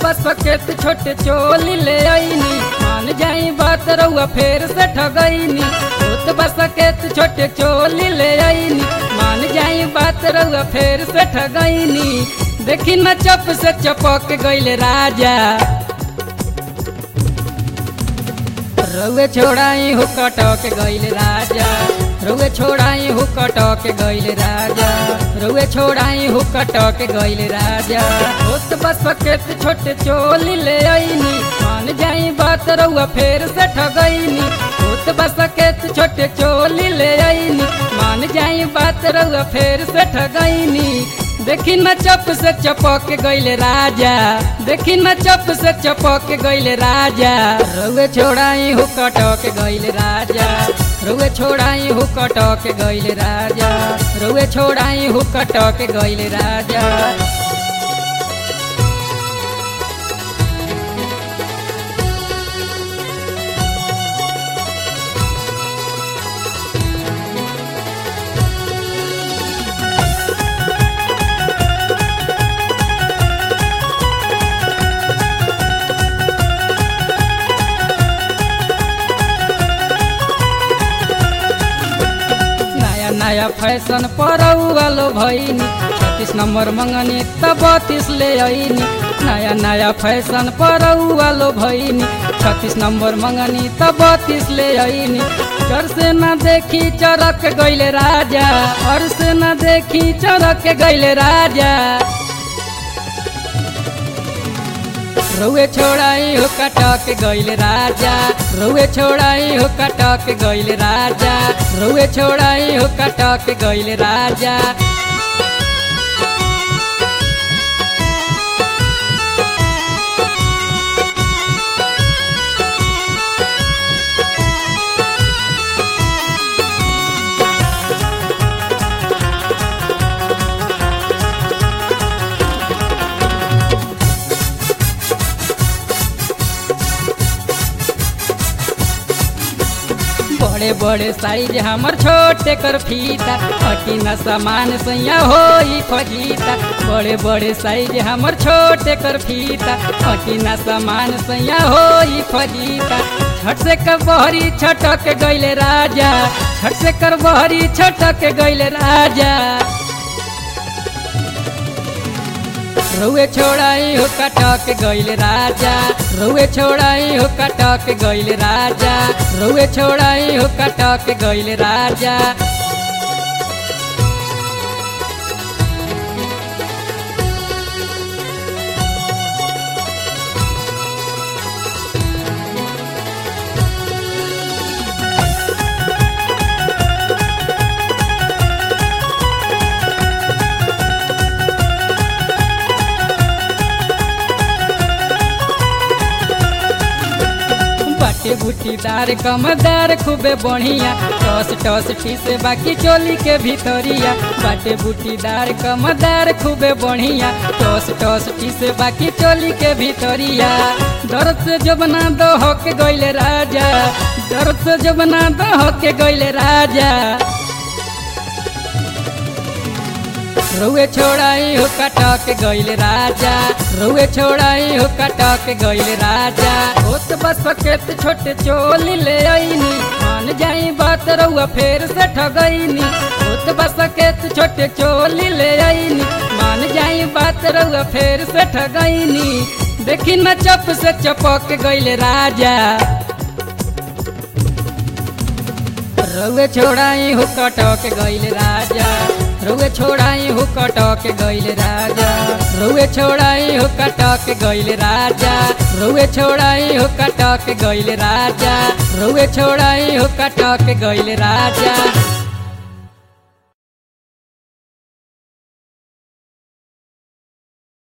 बस सकेत छोटे चोली ले आईनी मान जाई बात रउआ फेर से ठगईनी होत बस सकेत छोटे चोली ले आईनी मान जाई बात रउआ फेर से ठगईनी देखी न चप से चपक गइले राजा रउए छोड़ाई हो कटक गइले राजा रउए छोड़ाई हो कटक गइले राजा रउए छोड़ाई हो कटक गइले राजा होत बस सकेत छोटे चोली ले आईनी मान जाई बात रउआ फेर से ठगईनी होत बस सकेत छोटे चोली ले आईनी मान जाई बात रउआ फेर से ठगईनी देखी न चप से चपक गइले राजा देखी न चप से चपक गइले राजा रउए छोड़ाई हो कटक गइले राजा रउए छोड़ाई हो कटक गइले राजा रउए छोड़ाई हो कटक गइले राजा नया नया फैशन पर वालो भइनी छत्तीस नंबर मंगनी त बत्तीस ले आईनी नया नया फैशन पर वालो भइनी छत्तीस नंबर मंगनी त बत्तीस ले आईनी घर से न देखी चरक गइले राजा और से न देखी चरक गइले राजा रउए छोड़ाई हो कटक गइले राजा रउए छोड़ाई हो कटक गइले राजा रउए छोड़ाई हो कटक गइले राजा बड़े बड़े साइज हमर छोटे कर फीता हटी न सामान सैया हो फजीता बड़े बड़े साइज हमर छोटे कर फीता हटी न सामान सैया हो फजीता छठ से कर बहरी छटक गइले राजा छठ से कर बहरी छटक गइले राजा रउए छोड़ाई हो कटक गइले राजा रउए छोड़ाई हो कटक गइले राजा रउए छोड़ाई हो कटक गइले राजा बाटे बूटीदार कमदार खूबे बढ़िया टस टस ठीसे बाकी चोली के भीतरिया बाटे बूटीदार कमदार खूबे बढ़िया टस टस ठीसे बाकी चोली के भीतरिया दर्द से जबना दो के गइले राजा दर्द से जबना दो के गइले राजा रउए छोड़ाई हो कटक गइले राजा रउए छोड़ाई हो कटक गइले राजा होत बस सकेत छोटे चोली ले आईनी मान जाई बात रउआ फेर से ठगईनी होत बस सकेत छोटे चोली ले आईनी मान जाई बात रउआ फेर से ठगईनी देखी न चप से चपक गइले राजा रउए छोड़ाई हो कटक गइले राजा रउए छोड़ाई हो कटक गइले राजा रउए छोड़ाई हो कटक गइले राजा रउए छोड़ाई हो कटक गइले राजा रउए छोड़ाई हो कटक गइले राजा